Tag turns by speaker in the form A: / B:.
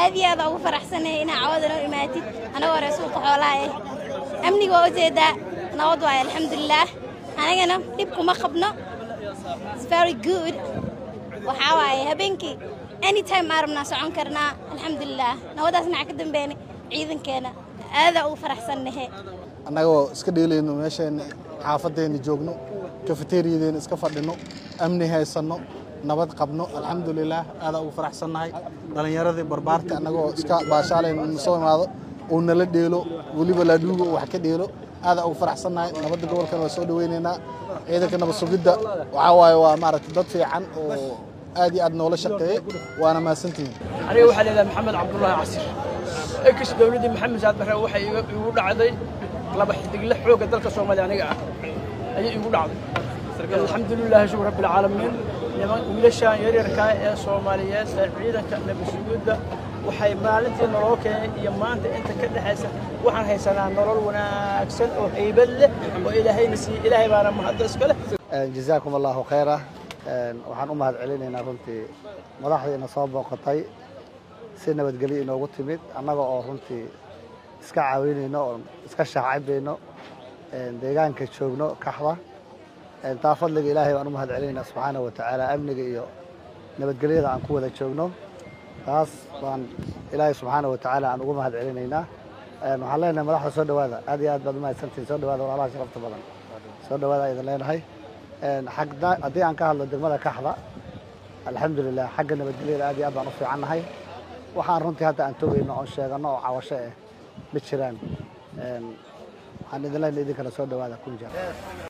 A: aad iyo aad ugu faraxsanahay inaa cawada noo imaatid anagoo hore suuqa xoolaha eh amniga waa ujeedaa nabad waaye alxamdulilaah anagana dhib kuma qabno It's very good waxaa waaye habeenkii anytime aa rabnaa socon karnaa alxamdulilaah nabadaas naca ka dambeynay ciidankeena aadaa ugu faraxsannahe
B: annagoo iska dheelayno meesheenna xaafadeenna joogno kafeteriyadeena iska fadhino amni haysanno nabad qabno alxamdulilaah aadaa ugu faraxsannahay dhallinyaradii barbaarta annagoo iska baashaalayno na soo imaado uu nala dheelo weliba laadhuuga uu wax ka dheelo aadaa ugu faraxsannahay nabadda gobolkan waa soo dhaweynaynaa ciidanka nabad sugidda waxaa waaye waa maaragtay dad fiican oo aad iyo aad noola shaqeeye waana mahadsantihiin
C: aniga waxaa la yidhaha maxamed cabdullaahi casir ekis dowladdii maxamed saad barre waxay iga- igu dhacday laba xidigle xoogga dalka soomaaliya aniga ah ayay igu dhacday alxamdulilaahi shukr rabbilcaalamiin niman wiilashaan yaryarkaa ee soomaaliyeed ee ciidanka nabadsuguudda waxay maalintii nolol keenay iyo maanta inta ka dhexaysa waxaan haysanaa nolol wanaagsan oo haybad leh oo ilaahayna siiye ilaahay baana mahadda iska leh
D: jazaakum allahu khayra waxaan u mahad celinaynaa runtii madaxdiina soo booqatay si nabadgelyo inoogu timid annaga oo runtii iska caawinayno oo iska shaacabayno deegaanka joogno kaxda taa fadliga ilaahay baan u mahad celinaynaa subxaanahu wa tacaala amniga iyo nabadgelyada aan ku wada joogno taas baan ilaahay subxaanahu wa tacaala aan ugu mahad celinaynaa waxaan leenahay madaxda soo dhowaada aad iyo aad baad umahadsantihin soo dhowaada walaalaha sharafta badan soo dhowaada aydan leenahay xagna haddii aan ka hadlo degmada kaxda alxamdulilah xagga nabadgelyada aad iyo aad baan u fiicannahay waxaan runtii hadda aan togayno oon sheegano oo cawasho ah ma jiraan waxaan idin leenahay idinkana soo dhowaada kun jeer